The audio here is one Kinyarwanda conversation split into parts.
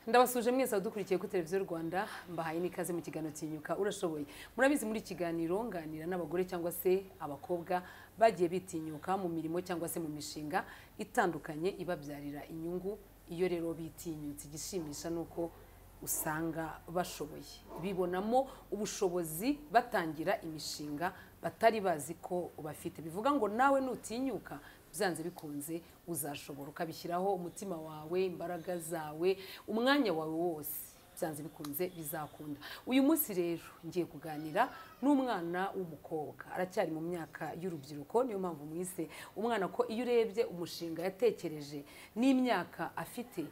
ndabasuje mwese abadukurikiye kuri televiziyo rwanda mbahaye n'ikaze mu kiganiro tinyuka urashoboye murabizi muri iki kiganiro nganira n'abagore cyangwa se abakobwa bagiye bitinyuka mu mirimo cyangwa se mu mishinga itandukanye ibabyarira inyungu iyo rero bitinyutse igishimisha ni uko usanga bashoboye bibonamo ubushobozi batangira imishinga batari bazi ko bafite bivuga ngo nawe nutinyuka byanze bikunze uzashobora ukabishyiraho umutima wawe imbaraga zawe umwanya wawe wose byanze bikunze bizakunda uyu munsi rero ngiye kuganira n'umwana w'umukobwa aracyari mu myaka y'urubyiruko niyo mpamvu mwise umwana ko iyo urebye umushinga yatekereje n'imyaka afite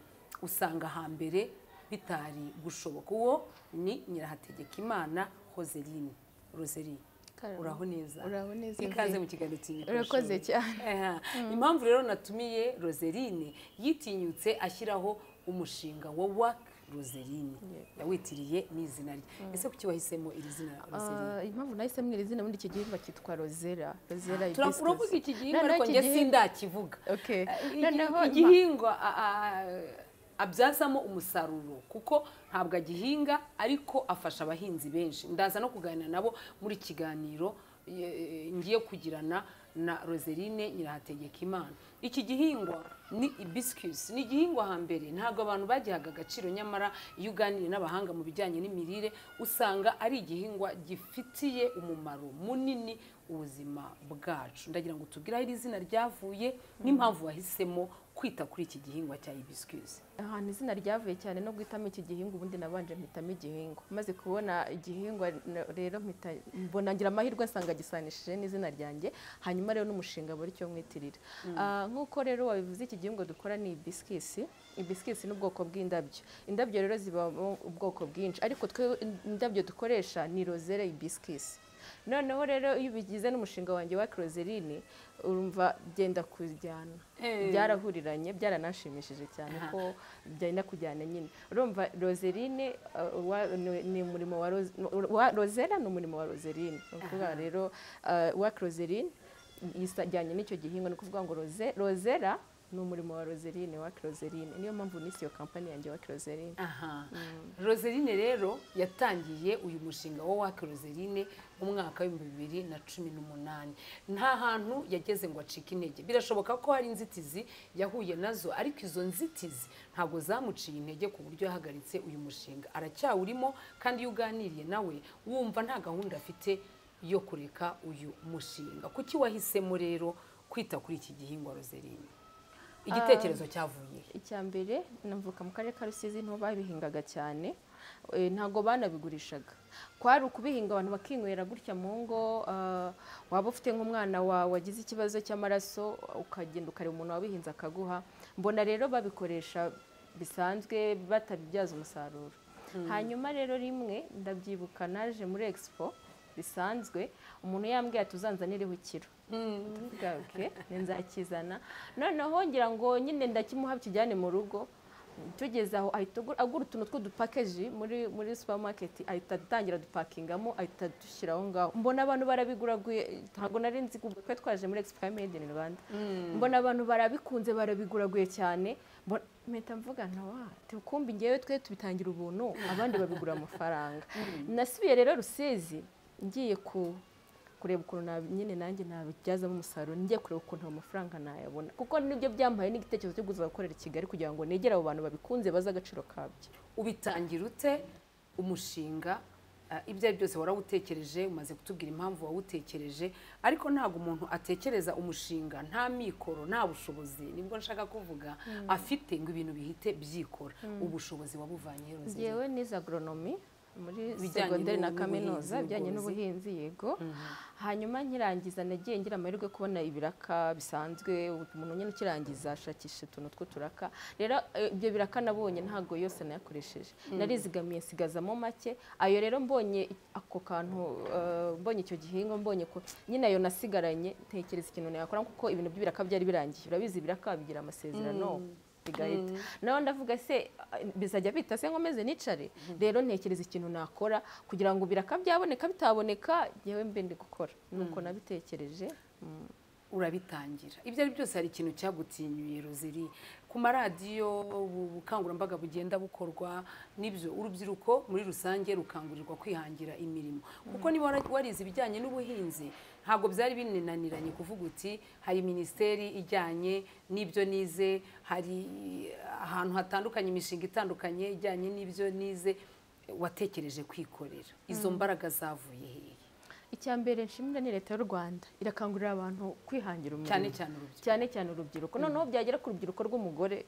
usanga hambere bitari gushoboka uwo ni nyirahategekimana hozeline roseline Karame. uraho neza Uraho neza, ikaze mve. mu kiganiro cy'inyoko Urakoze cyane. impamvu rero natumiye roseline yitinyutse ashyiraho umushinga wa wak roseline yawitiriye n'izina rye ese kuki wahisemo iri zina roseline Ah, impamvu nahisemo iri zina ubundi iki gihingwa cyitwa rozera rozera Turav- hibiscus. uravuga iki gihingwa Noneho ariko iki njye gihi- sindakivuga Okay. Eh, Noneho iki- ma- igihingwa a- a- abyazamo umusaruro kuko ntabwo agihinga ariko afasha abahinzi benshi ndaza no kuganira nabo muri kiganiro eh, ngiye kugirana na roseline nyirahategekimana iki gihingwa ni ibiscuits ni igihingwa hambere ntabwo abantu bagihaga agaciro nyamara iyo uganiye n'abahanga mu bijyanye n'imirire usanga ari igihingwa gifitiye umumaro munini ubuzima bwacu ndagira ngo tubwire aho iri zina ryavuye n'impamvu wahisemo kwita kuri iki gihingwa cya hibiscus ahantu izina ryavuye cyane no guhitamo iki gihingwa ubundi nabanje mpitamo igihingwa maze kubona igihingwa n- rero mpita mbona ngira amahirwe asanga gisanishije n'izina ryanjye hanyuma rero n'umushinga buri cyo mwitirira Ah, nk'uko rero wabivuze iki gihingwa dukora ni ibisikisi ibisikisi ni ubwoko bw'indabyo indabyo rero zibamo ubwoko bwinshi ariko twe indabyo dukoresha ni rozere ibisikisi noneho rero iyo ubigize n'umushinga wanjye wa closerine urumva byenda kujyana Eh. byarahuriranye byaranashimishije cyane Aha. ko byenda kujyana nyine urumva roserine uh, wa- ni- ni umurimo wa Ros- wa rosera ni umurimo wa roserine ni ukuvuga rero uh, wa closerine yisajyanye n'icyo gihingwa ni ukuvuga ngo rose- rosera ni umurimo wa roserine wa closerine niyo mpamvu nise iyo kampani yanjye wa closerine aha roseline rero yatangiye uyu mushinga wa wake roseline mu mwaka w'ibihumbi bibiri na cumi n'umunani nta hantu yageze ngo acike intege birashoboka ko hari inzitizi yahuye nazo ariko izo nzitizi ntabwo zamuciye intege ku buryo yahagaritse uyu mushinga aracyawurimo kandi iyo uganiriye nawe wumva nta gahunda afite yo kureka uyu mushinga kuki wahisemo rero kwita kuri iki gihingwa roseline igitekerezo cyavuye he? icya mbere navuka mu karere ka rusizi niho babihingaga cyane Eh, ntabwo banabigurishaga kwari ukubihinga abantu bakinywera gutya mu ngo ah, waba ufite nk'umwana wawe wagize ikibazo cy'amaraso ukagenda ukareba umuntu wabihinze akaguha mbona rero babikoresha bisanzwe batabibyaza umusaruro hanyuma rero rimwe ndabyibuka naje muri expo bisanzwe umuntu yambwiye ati uzanzanireho ikiro ndavuga oke nzakizana noneho ngira ngo nyine ndakimuha kijyane mu rugo tugeze aho ahita agura- agura utuntu tw'udupakeji muri muri supamaketi ahita atangira dupakingamo ahita dushyira aho ngaho mbona abantu barabiguraguye ntabwo nari nzi ubwo twari twaje muri expo ya made in rwanda mbona abantu barabikunze barabiguraguye cyane mbona- mpita mvuga ntawa tukumbi ngewe twe tubitangira ubuntu abandi babigura amafaranga nasubiye rero rusizi ngiye ku kureba ukuntu nab- nyine nanjye nabibyazamo umusaruro njye kureba ukuntu ayo mafaranga nayabona kuko nibyo byambaye n'igitekerezo cyo kuza gukorera i kigali kugira ngo negere abo bantu babikunze bazi agaciro kabyo ubitangira ute umushinga eh, ibyo ari byose warawutekereje umaze kutubwira impamvu wawutekereje ariko ntabwo umuntu atekereza umushinga nta mikoro nta bushobozi nibwo nshaka kuvuga afite ngo ibintu bihite byikora ubushobozi wabuvanye ngewe nize agoronomi muri Ibijyanye segonderi na n'ubuhinzi kaminuza ibijyanye n'ubworozi. n'ubuhinzi yego hanyuma nkirangiza nagiye ngira amahirwe yo kubona ibiraka bisanzwe umuntu nyine ukirangiza ashakisha utuntu tw'uturaka rero eh, ibyo biraka nabonye ntabwo yose nayakoresheje narizigamiye nsigazamo make ayo rero mbonye ako kantu eh, mbonye icyo gihingwa mbonye ko nyine ayo nasigaranye ntekereza ikintu nayakora kuko ibintu by'ibiraka byari birangiye urabizi ibiraka bigira amasezerano bigahita naho ndavuga se ah, bizajya bita se nkomeze nicare rero ntekereza ikintu nakora kugira ngo biraka byaboneka bitaboneka yewe mbe ndi gukora nuko nabitekereje mm. urabitangira ibyo ari byose hari ikintu cyagutinyuye rozeri ku maradiyo ubukangurambaga bugenda bukorwa n'ibyo urubyiruko muri rusange rukangurirwa kwihangira imirimo kuko niba wara- warize ibijyanye n'ubuhinzi ntabwo byari binaniranye kuvuga uti hari minisiteri ijyanye n'ibyo nize hari ahantu hatandukanye imishinga itandukanye ijyanye n'ibyo nize watekereje kwikorera izo mbaraga zavuye hehe icya mbere nshimira ni leta y'u rwanda irakangurira abantu kwihangira umurimo cyane cyane urubyiruko cyane cyane urubyiruko noneho byagera ku rubyiruko rw'umugore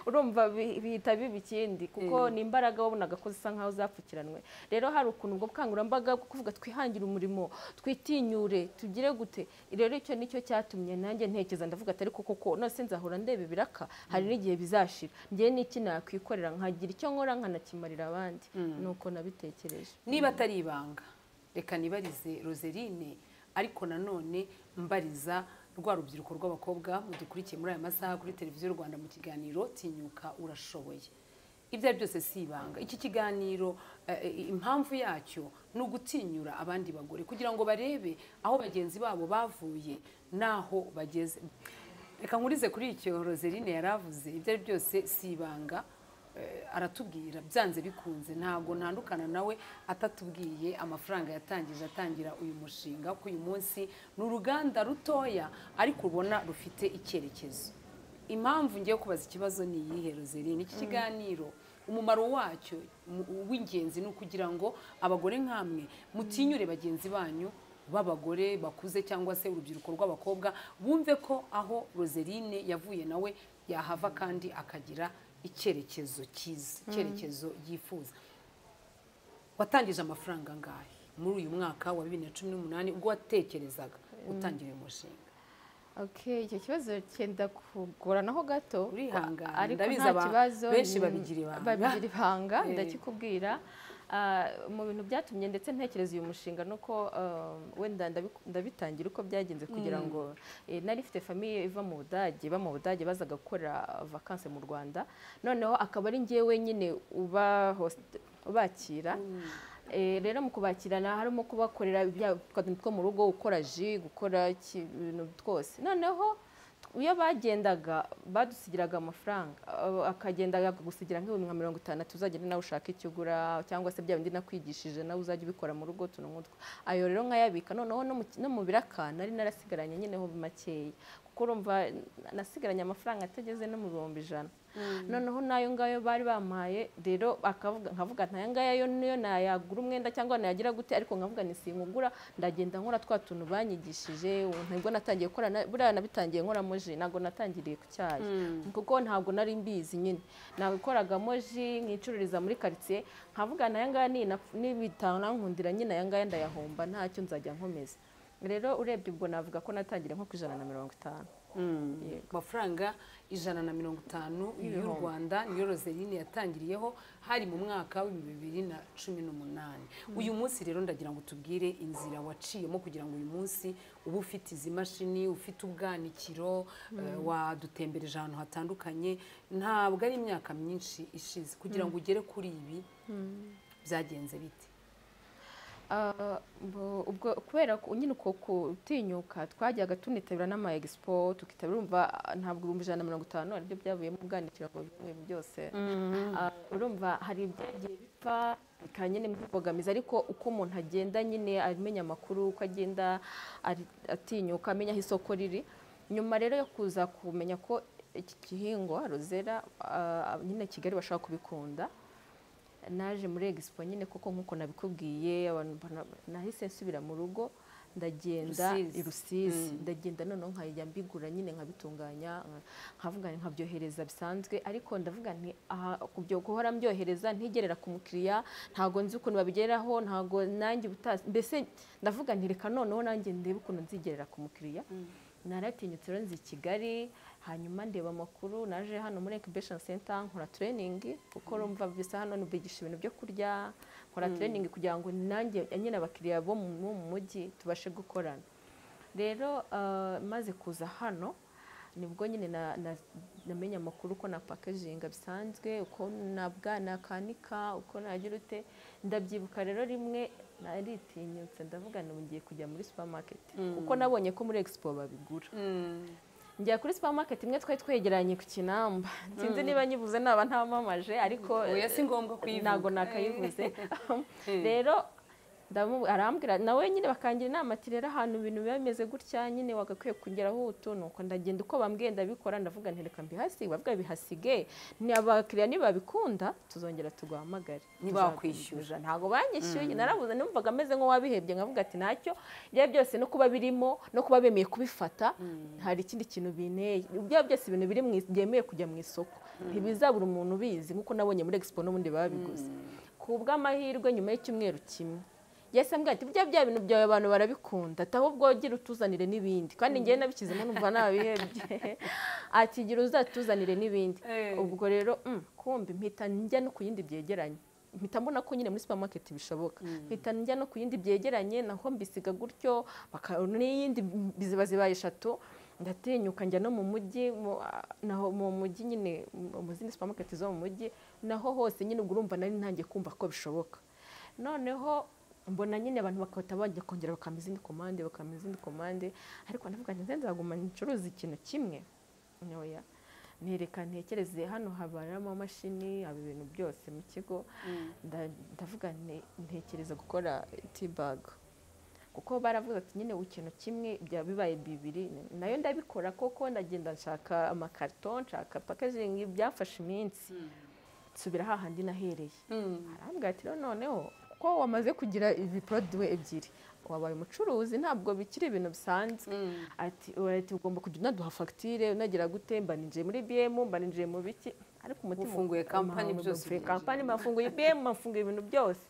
urumva bi- bihita biba ikindi kuko ni imbaraga wabonaga ko zisa nkaho zapfukiranwe rero hari ukuntu ubwo bukangurambaga bwo kuvuga twihangire umurimo twitinyure tugire gute rero icyo nicyo cyatumye nanjye ntekereza ndavuga atari ko koko none se nzahora ndeba ibiraka hari n'igihe bizashira ngewe n'iki nakwikorera nkagira icyo nkora nkanakimarira abandi nuko nabitekereje niba atari ibanga reka nibarize roserine ariko nanone mbariza rwa rubyiruko rw'abakobwa mudukurikiye muri aya masaha kuri televiziyo rwanda mu kiganiro tinyuka urashoboye ibyo ari byose si ibanga iki kiganiro eh, eh, impamvu yacyo ni ugutinyura abandi bagore kugira ngo barebe aho bagenzi babo bavuye n'aho bageze reka nkurize kuri icyo roserine yari avuze ibyo ari byose si ibanga Eh, aratubwira byanze bikunze ntabwo ntandukana nawe atatubwiye amafaranga yatangije atangira uyu mushinga ko uyu munsi ni uruganda rutoya ariko ubona rufite icyerekezo impamvu ngiye kubaza ikibazo ni iyihe rozeri iki kiganiro umumaro wacyo mu- w'ingenzi ni ukugira ngo abagore nk'amwe mutinyure bagenzi banyu b'abagore bakuze cyangwa se urubyiruko rw'abakobwa bumve ko aho roserine yavuye nawe yahava kandi akagira icyerekezo cyiza icyerekezo yifuza watangije amafaranga angahe muri uyu mwaka wa bibiri na cumi n'umunani ubwo watekerezaga gutangira uyu mushinga Okay, icyo kibazo cyenda kugoranaho gato Urihangana, ariko ndabizi nta aba- kibazo benshi ni- babigira ibanga. babigira ibanga Eh. ndakikubwira Ah, mu bintu byatumye ndetse ntekereza uyu mushinga ni uko ah, wenda ndabiku- ndabitangira uko byagenze kugira ngo eh, nari ifite famiye iva mu budage iba mu budage bazaga gukora vakanse mu rwanda noneho akaba ari ngewe wenyine uba host- ubakira Eh, rero mu kubakirana harimo kubakorera ibya- twa- two mu rugo gukora ji gukora iki- ibintu twose noneho tw- iyo bagendaga badusigiraga amafaranga abo- akagenda akagusigira nk'ibihumbi nka mirongo itanu tuzagenda nawe ushaka icyo ugura cyangwa se bya bindi nakwigishije nawe uzajya ubikora mu rugo utuntu nk'utwo ayo rero nkayabika noneho no mu ki- no mu biraka nari narasigaranye nyeneho makeya kuko urumva n- nasigaranye amafaranga atageze no mu bihumbi ijana noneho n'ayo ngayo bari bampaye rero akavuga nkavuga ntaya ngaya yo niyo nayagura umwenda cyangwa nayagira gute ariko nkavuga ni sinkugura ndagenda nkora twa tuntu banyigishije ubu nibwo natangiye gukora na- buriya nabitangiye nkoramo ji ntabwo natangiriye ku cyayi kuko ntabwo nari mbizi nyine nabikoragamo ji nkicururiza muri karitsiye nkavuga ntaya ngaya ninap- nibitanankundira nyine aya ngaya ndayahomba ntacyo nzajya nkomeza rero urebye ubwo navuga ko natangiye nko ku ijana na mirongo itanu Yego. amafaranga ijana na mirongo itanu y'u Y'ibihumbi. rwanda niyo roserine yatangiriyeho hari mu mwaka w'ibihumbi bibiri na cumi n'umunani uyu munsi rero ndagira ngo tubwire inzira waciyemo kugira ngo uyu munsi uba ufite izi mashini ufite ubwanikiro eh, wadutembereje ahantu hatandukanye ntabwo ari imyaka myinshi ishize kugira ngo ugere kuri ibi byagenze bite Ah, bo- ubwo kubera ko nyine uko kutinyuka twajyaga tunitabira n'ama expo tukitabira urumva ah, ntabwo ibihumbi ijana na mirongo itanu aribyo byavuyemo ubwanikiro ngo bivuye mu byose Ah, urumva hari ibyagiye bipfa bikaba nyine mbogamizi ariko uko umuntu agenda nyine amenya amakuru uko agenda ari- atinyuka amenya aho isoko riri nyuma rero yo kuza kumenya ko iki gihingwa rozera ah, nyine kigali bashaka kubikunda naje muri expo nyine kuko nk'uko nabikubwiye abantu bana- nahise nsubira mu rugo ndagenda Rusizi. i rusizi ndagenda noneho nkajya mbigura nyine nkabitunganya nka- nkavuga nti nkabyohereza bisanzwe ariko ndavuga nti aha kubyo guhora mbyohereza ntigerera ku mukiriya ntago nzi ukuntu babigeraho ntago nanjye ubutazi mbese ndavuga nti reka noneho nanjye ndebe ukuntu nzigerera ku mukiriya naratinyutse rero nzi i kigali hanyuma ndeba amakuru naje hano muri incubation center nkora training kuko rumva bisa hano nibigisha ibintu byo kurya nkora training kugira ngo nanjye nyine abakiriya bo mu mu mujyi tubashe gukorana rero ah, maze kuza hano nibwo nyine na- na- namenye amakuru uko na packaging bisanzwe uko na bwa nakanika uko nagira ute ndabyibuka rero rimwe naritinyutse ndavuga ngo ngiye kujya muri supermarket kuko nabonye ko muri expo babigura Mm. njya kuri supermarket imwe twari twegeranye ku kinamba sinzi niba nyivuze naba ntamamaje ariko oya si ngombwa kuyivuga ntabwo nakayivuze rero ndamu- arambwira nawe nyine bakangira inama ati rero ahantu ibintu biba bimeze gutya nyine wagakwiye kugeraho utu nuko ndagenda uko bambwiye ndabikora ndavuga nti reka mbihasige bavuga bihasige ni abakiriya nibabikunda tuzongera tuguhamagare Ntibakwishyura. Tuzagutumiza. ntabwo banyishyuye narabuze numvaga ameze nk'uwabihebye nkavuga ati ntacyo ibyo byose no kuba birimo no kuba bemeye kubifata hari ikindi kintu binteye ibyo byose ibintu biri mu is- byemewe kujya mu isoko ntibizabura umuntu ubizi nk'uko nabonye muri expo n'ubundi babiguze ku bw'amahirwe nyuma y'icyumweru kimwe yesi ambwira ati bya bya bintu byawe abantu barabikunda ati ahubwo gira utuzanire n'ibindi kandi njyewe nabishyizemo numva nabihebye ati gira uzatuzanire n'ibindi Eh. ubwo rero mm, kumbi mpita njya no ku yindi byegeranye mpita mbona ko nyine muri supermarket bishoboka mpita njya no ku yindi byegeranye naho mbisiga gutyo baka- n'iyindi ziba zibaye eshatu ndatinyuka njya no mu mujyi mu- ah, naho mu mujyi nyine mu- mu zindi supermarket zo mu mujyi naho hose nyine ubwo urumva nari ntangiye kumva ko bishoboka noneho mbona nyine abantu bakahita bajya kongera bakampa izindi komande bakampa izindi komande ariko ndavuga nti nzaguma ncuruza ikintu kimwe ntoya nereka ntekereze hano habaramo amamashini haba ibintu byose mu kigo nda- ndavuga nti ntekereza gukora tibaga kuko baravuze ati nyine buri kintu kimwe byaba bibaye bibiri nayo ndabikora kuko ndagenda nshaka amakarito nshaka pakazingi byafashe iminsi nsubira hahandi nahereye Mm. arambwira ati rero noneho ko wamaze kugira ibiporoduwe ebyiri wabaye umucuruzi ntabwo bikiri ibintu bisanzwe Mm. ati urahita ugomba kujya unaduha fagitire unagira gute mbaninjiye muri bm mbaninjiye mu biki ariko umutima Ufunguye kampani Mpa- byose mfunguye ubigira. kampani mbafunguye bm mbafunguye ibintu byose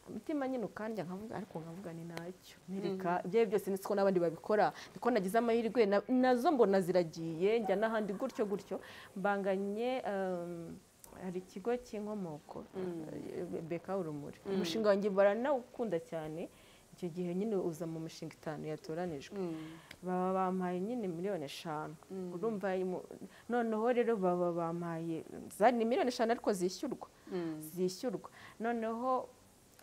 umutima nyine ukandya nkavuga ariko nkavuga ni nacyo nereka ibyo ari byo byose nzi ko n'abandi babikora niko nagize amahirwe na- nazo mbona ziragiye njya n'ahandi gutyo gutyo mbanganye um, hari ikigo cy'inkomoko eh, beka urumuri umushinga wanjye baranawukunda cyane icyo gihe nyine uza mu mishinga itanu yatoranijwe Mm. baba bampaye nyine miliyoni eshanu urumva imu- noneho rero baba bampaye za- ni miliyoni eshanu ariko zishyurwa Mm. zishyurwa noneho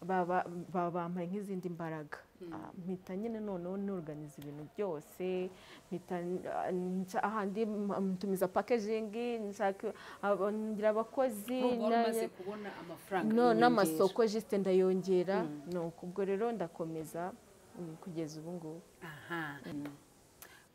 baba baba bampaye nk'izindi mbaraga Ah, mpita nyine noneho n'organiza ibintu byose mpita ah, nca- ahandi m- ntumiza packaging nshaka aba- ngira abakozi Nubwo wari na- umaze kubona amafaranga no y'inyongera. n'amasoko jisite ndayongera ni uko ubwo rero ndakomeza mm, kugeza ubu ngubu Aha.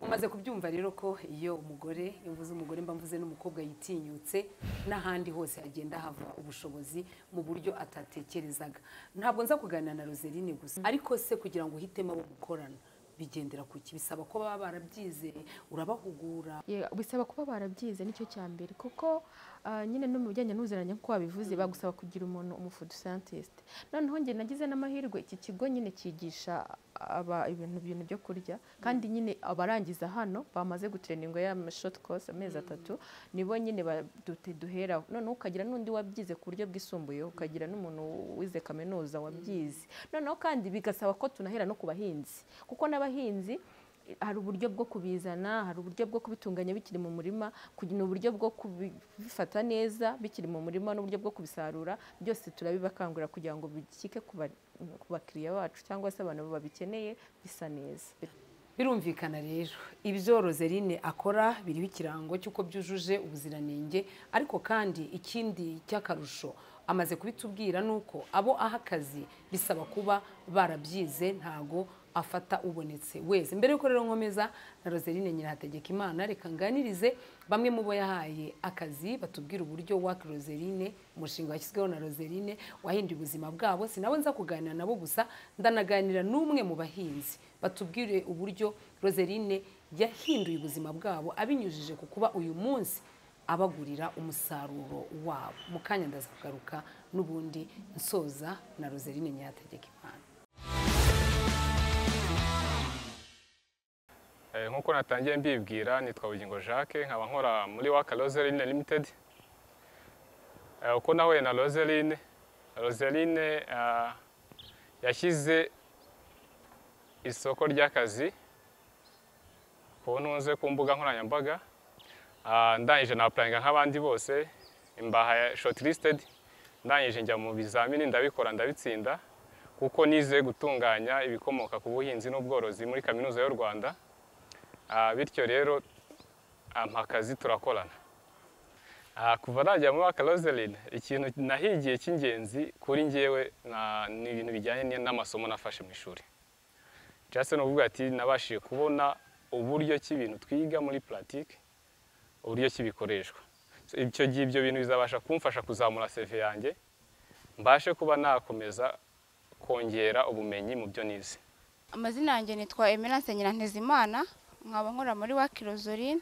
mumaze kubyumva rero ko iyo umugore iyo mvuze umugore mba mvuze n'umukobwa yitinyutse n'ahandi hose hagenda hava ubushobozi mu buryo atatekerezaga ntabwo nza kuganira na roseline gusa ariko se kugira ngo uhitemo abo mukorana bigendera ku ki bisaba ko baba barabyizeye urabahugura Ye- bisaba kuba barabyize nicyo cya mbere kuko ah, nyine no mu bijyanye n'ubuziranenge nk'uko wabivuze bagusaba kugira umuntu umufudusantiste noneho njye nagize n'amahirwe iki kigo nyine cyigisha aba ibintu bintu byo kurya kandi nyine abarangiza hano bamaze gutereninga ya short course amezi atatu nibo nyine ba- dute- duheraho noneho ukagira n'undi wabyize ku buryo bwisumbuyeho ukagira n'umuntu wize kaminuza wabyize noneho kandi bigasaba ko tunahera no ku bahinzi kuko n'abahinzi hari uburyo bwo kubizana hari uburyo bwo kubitunganya bikiri mu murima kugira uburyo bwo kubifata neza bikiri mu murima n'uburyo bwo kubisarura byose turabibakangurira kugira ngo bikike ku ba- ku bakiriya bacu cyangwa se abantu babikeneye bisa neza birumvikana rero ibyo roseline akora biriho ikirango cy'uko byujuje ubuziranenge ariko kandi ikindi cy'akarusho amaze kubitubwira ni uko abo aha akazi bisaba kuba barabyize ntago afata ubonetse wese mbere y'uko rero nkomeza na roseline nyirahategeka imana reka nganirize bamwe mu bo yahaye akazi batubwira uburyo waka roseline umushinga washyizweho na roseline wahinduye ubuzima bwabo sinabo nza kuganira nabo gusa ndanaganira n'umwe mu bahinzi batubwire uburyo roseline yahinduye ubuzima bwabo abinyujije ku kuba uyu munsi abagurira umusaruro wabo mu kanya ndaza kugaruka n'ubundi nsoza na roseline nyategeka imana Eh, nk'uko natangiye mbibwira nitwa bugingo jacques nkaba nkora muri waka roseline limited Eh, uko nahuye na roseline roseline ah, yashyize isoko ry'akazi ku ntunze ku mbuga nkoranyambaga Ah, ndangije na applyinga nk'abandi bose mbaha shortlisted ndangije njya mu bizamini ndabikora ndabitsinda kuko nize gutunganya ibikomoka ku buhinzi n'ubworozi muri kaminuza y'u Rwanda Ah, bityo rero ah, mpa akazi turakorana Ah, kuva najya muri akarozeline ikintu nahigiye cy'ingenzi kuri njyewe na- ni ibintu bijyanye n'amasomo nafashe mu ishuri jason uvuga ati nabashije kubona uburyo ki ibintu twiga muri puratike uburyo ki bikoreshwa So, icyo gihe ibyo bintu bizabasha kumfasha kuzamura seve yanjye mbashe kuba nakomeza kongera ubumenyi mu byo nize amazina yanjye nitwa Emerance Nyirantezimana nkaba nkora muri Wakilozorine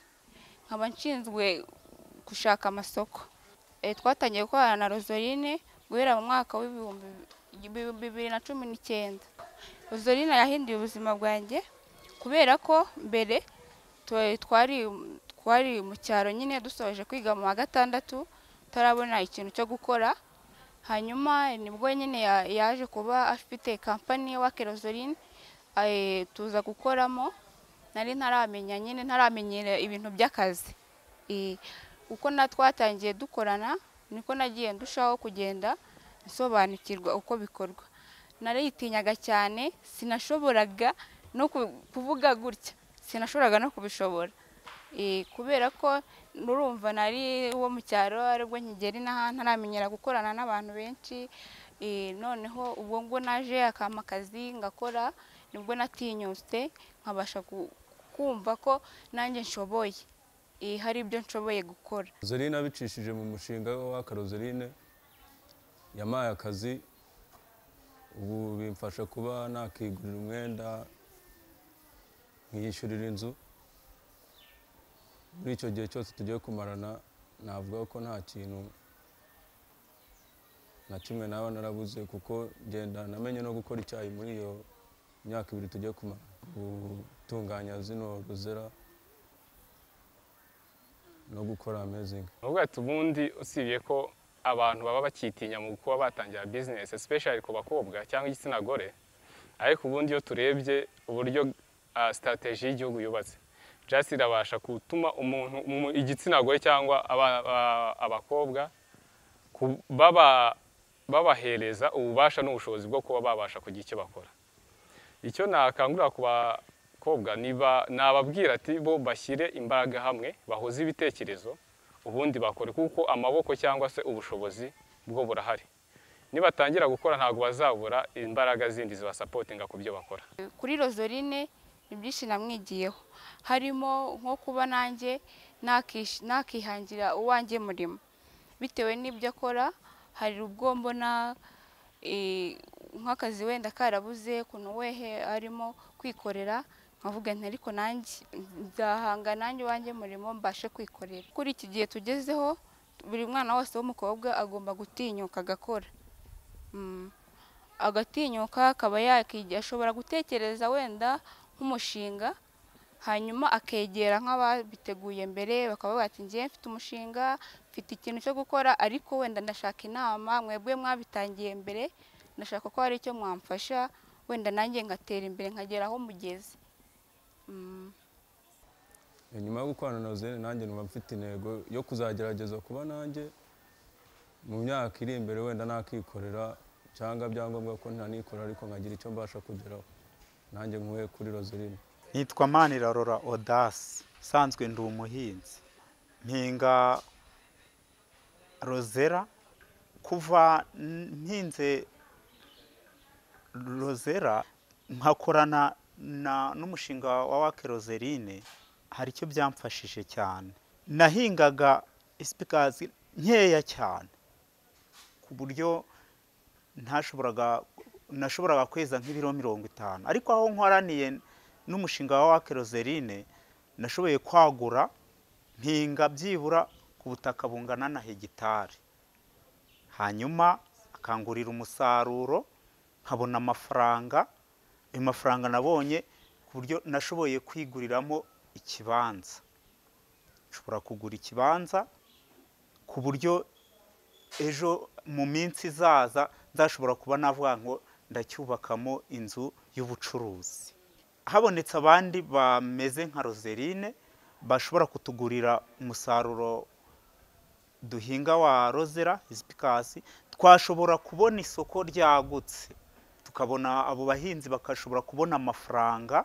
nkaba nshinzwe gushaka amasoko Eh, twatangiye gukorana na Rozorine guhera mu mwaka w'ibihumbi bi- bibiri na cumi n'icyenda Rozorine yahinduye ubuzima bwanjye kubera ko mbere twa- twari twari mu cyaro nyine dusoje kwiga mu wa gatandatu tutarabona ikintu cyo gukora hanyuma nibwo nyine ya- yaje kuba afite kampani ya Wakilozorine eh, tuza gukoramo nari ntaramenya nyine ntaramenyera ibintu by'akazi Eh, uko na twatangiye dukorana niko nagiye ndushaho kugenda nsobanukirwa uko bikorwa nariyitinyaga cyane sinashoboraga no ku- kuvuga gutya sinashoboraga no kubishobora Eh, kubera ko nurumva nari wo mu cyaro aribwo nkigera inaha ntaramenyera gukorana n'abantu benshi Eh, noneho ubwo ngo naje akama akazi ngakora nibwo natinyutse nkabasha ku- kumva ko nanjye nshoboye Eh, hari ibyo nshoboye gukora Roseline abicishije mu mushinga wa Roseline yamaye akazi ubu bimfasha kuba nakigurira umwenda nkiyishyurira inzu muri icyo gihe cyose tugiye kumarana navuga ko nta kintu na kimwe naba narabuze kuko ngenda namenye no gukora icyayi muri iyo myaka ibiri tugiye kumara gutunganya zino ruzera no gukora amazingi uvuga ati ubundi usibye ko abantu baba bakitinya mu kuba batangira bizinesi especially ku bakobwa cyangwa igitsina gore ariko ubundi iyo turebye uburyo ah, strategy y'igihugu yubatse just irabasha gutuma umuntu umu- igitsina gore cyangwa aba- aba- abakobwa ku- baba- babahereza ububasha n'ubushobozi bwo kuba babasha kugira icyo bakora icyo nakangurira ku bakobwa niba- nababwira ati bo bashyire imbaraga hamwe bahuze ibitekerezo ubundi bakore kuko amaboko cyangwa se ubushobozi bwo burahari nibatangira gukora ntabwo bazabura imbaraga zindi zibasapotinga ku byo bakora kuri rozorine ni byinshi namwigiyeho harimo nko kuba nanjye nakish- nakihangira uwanjye murimo bitewe n'ibyo akora hari ubwo mbona eh, nk'akazi wenda karabuze kuno wehe arimo kwikorera nkavuga nti ariko nanjye nzahanga nanjye iwanjye murimo mbashe kwikorera kuri iki gihe tugezeho buri mwana wese w'umukobwa agomba gutinyuka agakora Mm. agatinyuka akaba yakigira ashobora gutekereza wenda nk'umushinga hanyuma akegera nk'ababiteguye mbere bakavuga bati ngiye mfite umushinga mfite ikintu cyo gukora ariko wenda ndashaka inama mwebwe mwabitangiye mbere ndashaka ko hari icyo mwamfasha wenda nanjye ngatera imbere nkagera aho mugeze Mm. nyuma yo gukorana na Rosine nanjye numva mfite intego yo kuzagerageza kuba nanjye mu myaka iri imbere wenda nakikorera cyangwa byangombwa ko ntanikora ariko nkagira icyo mbasha kugeraho nanjye nkuye kuri Rosine nitwa manirarora odasi usanzwe ndi umuhinzi mpinga rozera kuva mpinze rozera nkakorana na n'umushinga wa wake rozerine hari icyo byamfashije cyane nahingaga isipikazi nkeya cyane ku buryo ntashoboraga nashoboraga kweza nk'ibiro mirongo itanu ariko aho nkoraniye n'umushinga wa wake rozerine nashoboye kwagura mpinga byibura ku butaka bungana na hegitari hanyuma akangurira umusaruro nkabona amafaranga ayo mafaranga nabonye ku buryo nashoboye kwiguriramo ikibanza nshobora kugura ikibanza ku buryo ejo mu minsi izaza nzashobora kuba navuga ngo ndacyubakamo inzu y'ubucuruzi habonetse abandi bameze nka roserine bashobora kutugurira umusaruro duhinga wa rozera izi pikasi twashobora kubona isoko ryagutse tukabona abo bahinzi bakashobora kubona amafaranga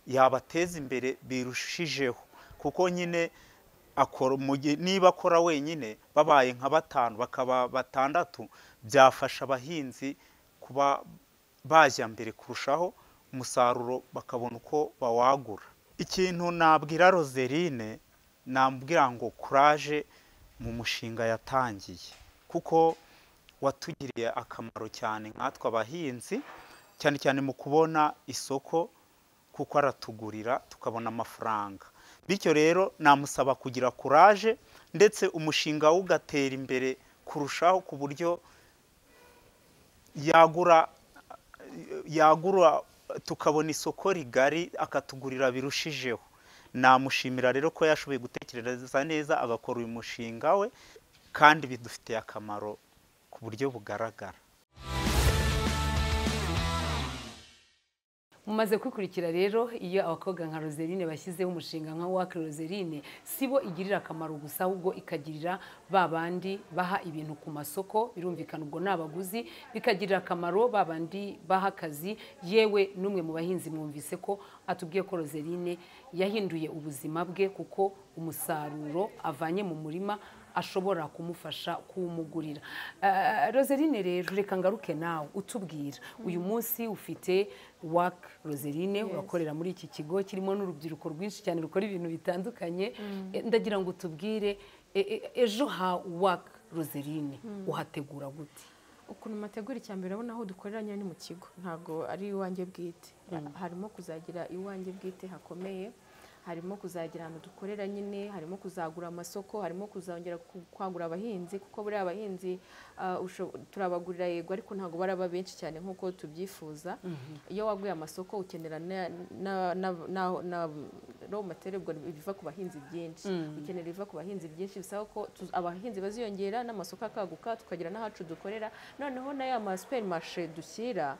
yabateza imbere birushijeho kuko nyine akora umugi- niba akora wenyine babaye nka batanu bakaba batandatu byafasha abahinzi kuba bajya mbere kurushaho umusaruro bakabona uko bawagura ikintu nabwira roserine nambwira ngo kuraje mu mushinga yatangiye kuko watugiriye akamaro cyane nkatwe abahinzi cyane cyane mu kubona isoko kuko aratugurira tukabona amafaranga bityo rero namusaba kugira kuraje ndetse umushinga we ugatera imbere kurushaho ku buryo yagura yagura tukabona isoko rigari akatugurira birushijeho namushimira rero ko yashoboye gutekereza neza agakora uyu mushinga we kandi bidufitiye akamaro ku buryo bugaragara mumaze kwikurikira rero iyo abakobwa nka roserine bashyizeho umushinga nka wake roserine si bo igirira akamaro gusa ahubwo ikagirira ba bandi baha ibintu ku masoko birumvikana ubwo ni abaguzi bikagirira akamaro ba bandi baha akazi yewe n'umwe mu bahinzi mwumvise ko atubwiye ko roserine yahinduye ubuzima bwe kuko umusaruro avanye mu murima ashobora kumufasha kuwumugurira Eh, roserine rero reka ngaruke nawe utubwira uyu munsi ufite waka roserine urakorera muri iki kigo kirimo n'urubyiruko rwinshi cyane rukora ibintu bitandukanye Eh, ndagira ngo utubwire eh, eh, ejo ha waka roserine uhategura gute ukuntu mategura icya mbere urabona aho dukorera nyine ni mu kigo ntabwo ari iwanjye bwite harimo kuzagira iwanjye bwite hakomeye harimo kuzagira ahantu dukorera nyine harimo kuzagura amasoko harimo kuzongera ku- kwagura abahinzi kuko buriya abahinzi ah, usho- turabagurira yego ariko ntabwo baraba benshi cyane nk'uko tubyifuza iyo waguye amasoko ukenera na- na- na- na- na raw material ubwo biva ku bahinzi byinshi ukenera ibiva ku bahinzi byinshi bisaba ko tu- abahinzi baziyongera n'amasoko akaguka tukagira n'ahacu dukorera noneho na ya masuperimarishe dushyira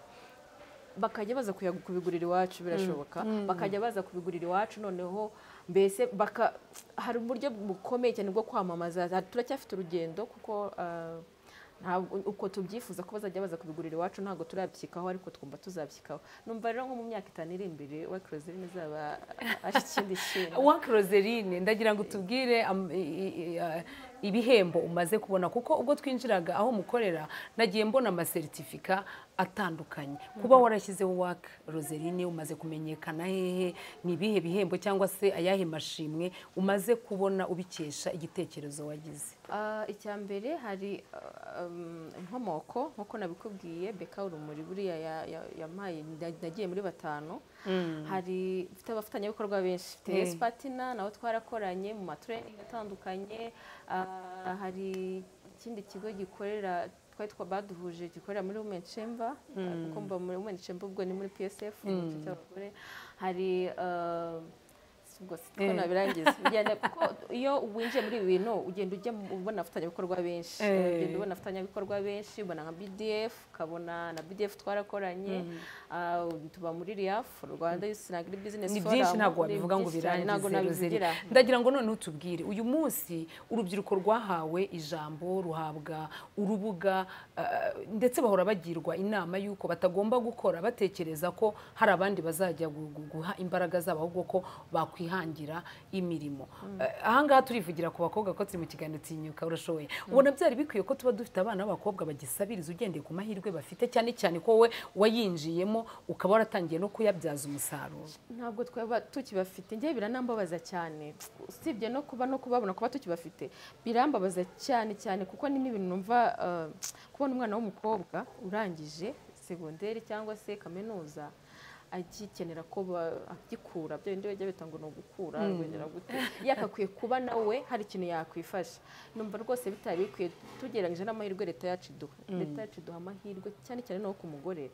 bakajya baza kuya- kubigurira iwacu birashoboka bakajya baza kubigurira iwacu noneho mbese baka hari uburyo bukomeye cyane bwo kwamamaza Ha- turacyafite urugendo kuko ah, ntabwo uko tubyifuza ko bazajya baza kubigurira iwacu ntabwo turabyikaho ariko twumva tuzabyikaho numva rero nko mu myaka itanu iri imbere wakirozi izaba ari ikindi kintu waka roserine ndagira ngo utubwire am- i- i- i- eh, ibihembo umaze kubona kuko ubwo twinjiraga aho mukorera nagiye mbona amaseritifika atandukanye kuba warashyizeho waka roserine umaze kumenyekana hehe ni ibihe bihembo cyangwa se ayahe mashimwe umaze kubona ubikesha igitekerezo wagize Ah, icya mbere hari ah, um, inkomoko nk'uko nabikubwiye beka urumuri buriya ya- ya- yampaye na- nagiye muri batanu hari mfite abafatanyabikorwa benshi mfite Eh. yes patina nabo twarakoranye mu matrening atandukanye ah, hari ikindi kigo gikorera twari twa baduhuje gikorera muri women chamber ah, kuko mba muri women chamber ubwo ni muri psf igice cy'abagore hari ah, si- ubwo si- ko Eh. nabirangiza Ugenda- kuko iyo winjiye muri ibi bintu ugenda ujya mu- ubona abafatanyabikorwa benshi Eh. ugenda ubona abafatanyabikorwa benshi ubona nka bdf ukabona na bdf twarakoranye ah, tuba muri riaf rwanda youth and agri business ni byinshi Forum, ntago ni wabivuga ngo byinshi cyane, ntago birangize nabivugira. Roserine ndagira ngo noneho utubwire uyu munsi urubyiruko rwahawe ijambo ruhabwa urubuga eh, ndetse bahora bagirwa inama y'uko batagomba gukora batekereza ko hari abandi bazajya gu- gu- guha imbaraga zabo ahubwo ko bakwihangira imirimo Eh, ahangaha turivugira ku bakobwa ko turi mu kiganiro tinyuka urashoboye ubona byari bikwiye ko tuba dufite abana b'abakobwa bagisabiriza ugendeye ku mahirwe bafite cyane cyane ko we wayinjiyemo ukaba waratangiye no kuyabyaza umusaruro ntabwo twaba tukibafite njye biranambabaza cyane usibye no kuba no kubabona kuba tukibafite birambabaza cyane cyane kuko ni n'ibintu numva eh, kubona umwana w'umukobwa urangije segonderi cyangwa se kaminuza agikenera ko ba- agikura bya bindi bajya bita ngo ni ugukura wongera gute yagakwiye kuba nawe hari ikintu yakwifasha numva rwose bitari bikwiye tugereranyije n'amahirwe leta yacu iduha leta yacu iduha amahirwe cyane cyane no ku mugore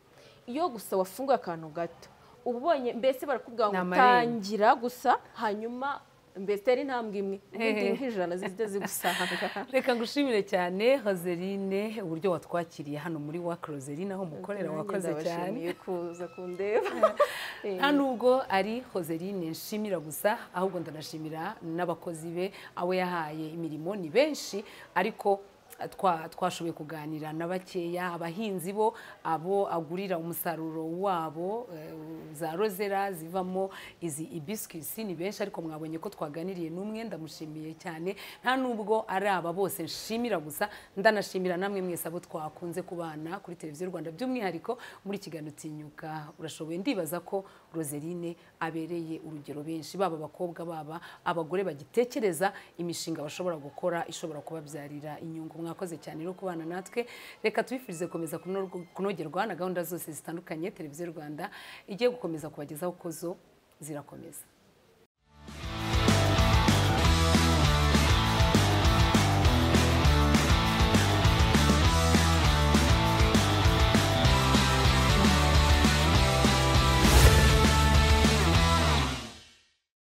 iyo gusa wafunguye akantu gato uba ubonye mbese barakubwira ngo Ni amarembo. utangira gusa hanyuma mbese intambwe imwe ubundi nk'ijana zizajya zigusanga reka ngushimire cyane roseline uburyo watwakiriye hano muri wak roseline aho mukorera wakoze cyane ndabashimiye kuza kundeba nta nubwo ari roseline nshimira gusa ahubwo ndanashimira n'abakozi be abo yahaye imirimo ni benshi ariko twa- twashoboye kuganira na bakeya abahinzi bo abo agurira umusaruro wabo eh, za rozera zivamo izi ibisikisi ni benshi ariko mwabonye ko twaganiriye n'umwe ndamushimiye cyane nta nubwo ari aba bose nshimira gusa ndanashimira namwe mwese abo twakunze kubana kuri televiziyo rwanda by'umwihariko muri kiganiro tinyuka urashoboye ndibaza ko roseline abereye urugero benshi baba abakobwa baba abagore bagitekereza imishinga bashobora gukora ishobora kubabyarira inyungu mwakoze cyane no kubana natwe reka tubifurize gukomeza kuno- kunogerwa na gahunda zose zitandukanye televiziyo rwanda igiye gukomeza kubagezaho ko zo zirakomeza